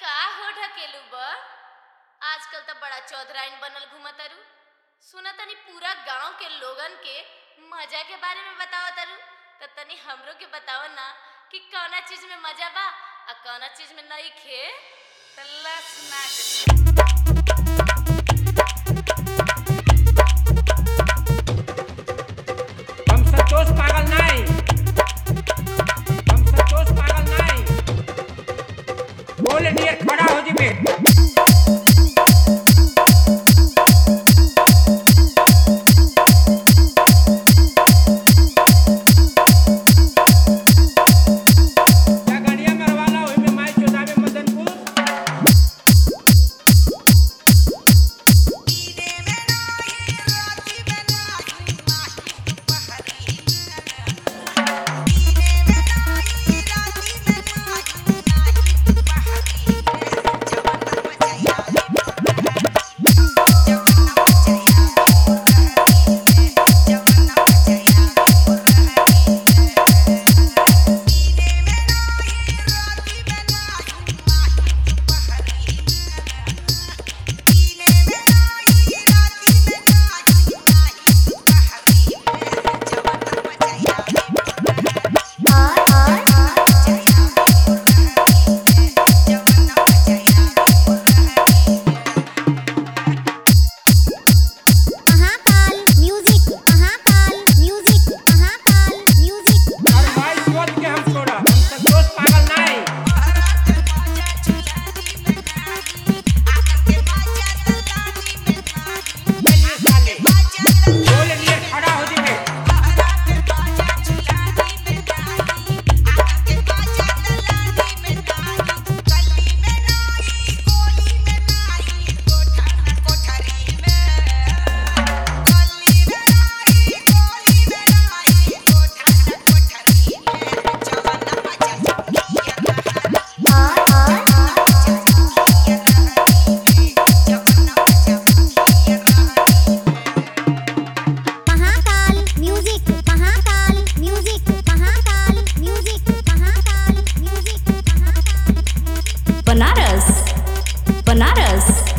का हो ढकेलू ब आजकल तो बड़ा चौधराइन बनल घुमतारू सुना तनी पूरा गांव के लोगन के मजा के बारे में बताओ तारू त तनी हमरो के बताओ ना कि कौना चीज में मजा बा आ कौना चीज में नहीं खे त ला सुना के हम संतोष पागल नहीं हम संतोष पागल नहीं बोल डियर खड़ा हो जिबे क्या गाड़िया मरवाला ओही में माई चौदावे Madanpur Mahakal music Mahakal music Mahakal music और माई सोच के हम छोड़ा हम संतोष पागल नहीं चलिए साले बोल डियर खड़ा हो जिबे Mahakal music Mahakal music Mahakal music Mahakal music Mahakal Banaras Banaras